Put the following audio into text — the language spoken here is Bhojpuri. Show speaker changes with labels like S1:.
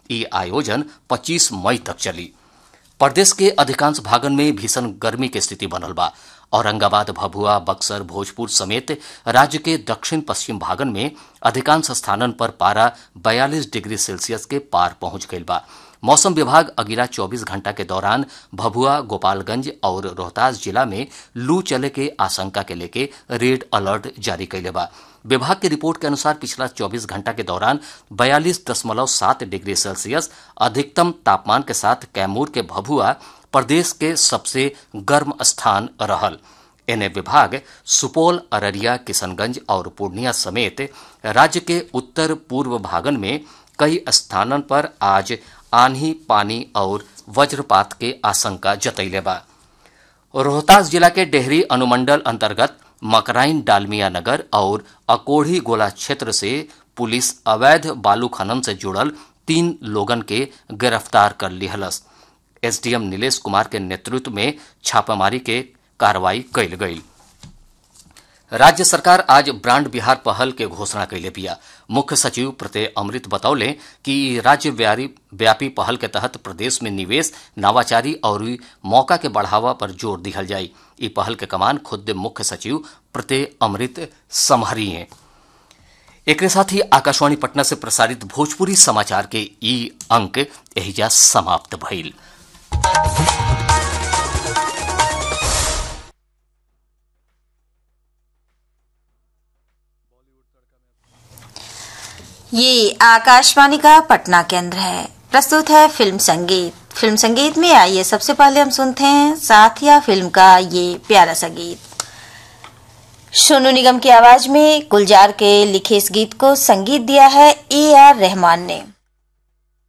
S1: ये आयोजन 25 मई तक चली प्रदेश के अधिकांश भागन में भीषण गर्मी के स्थिति बनल बा औरंगाबाद भभुआ बक्सर भोजपुर समेत राज्य के दक्षिण पश्चिम भागन में अधिकांश स्थानन पर पारा 42 डिग्री सेल्सियस के पार पहुंच गईल बा मौसम विभाग अगिला 24 घंटा के दौरान भभुआ गोपालगंज और रोहतास जिला में लू चले के आशंका के लेके रेड अलर्ट जारी कैले बा विभाग की रिपोर्ट के अनुसार पिछला 24 घंटा के दौरान बयालीस दशमलव सात डिग्री सेल्सियस अधिकतम तापमान के साथ कैमूर के भभुआ प्रदेश के सबसे गर्म स्थान रहल एने विभाग सुपौल अररिया किशनगंज और पूर्णिया समेत राज्य के उत्तर पूर्व भागन में कई स्थानन पर आज आंधी पानी और वज्रपात के आशंका जतैले बा रोहतास जिला के डेहरी अनुमंडल अंतर्गत मकराइन डालमिया नगर और अकोढ़ी गोला क्षेत्र से पुलिस अवैध बालू खनन से जुड़ल तीन लोगन के गिरफ्तार कर लिहलस एसडीएम नीलेश कुमार के नेतृत्व में छापामारी के कार्रवाई कैल गई राज्य सरकार आज ब्रांड बिहार पहल के घोषणा कैले बिया मुख्य सचिव प्रत्यय अमृत बतौले कि राज्य व्यापी पहल के तहत प्रदेश में निवेश नवाचारी और मौका के बढ़ावा पर जोर दिहल जाई ई पहल के कमान खुद मुख्य सचिव प्रत्यय अमृत संभरी हैं एक साथ ही आकाशवाणी पटना से प्रसारित भोजपुरी समाचार के ई अंक एहिजा समाप्त भइल
S2: ये आकाशवाणी का पटना केंद्र है प्रस्तुत है फिल्म संगीत फिल्म संगीत में आइए सबसे पहले हम सुनते हैं साथिया फिल्म का ये प्यारा सा गीत सोनू निगम की आवाज में गुलजार के लिखे इस गीत को संगीत दिया है ए आर रहमान ने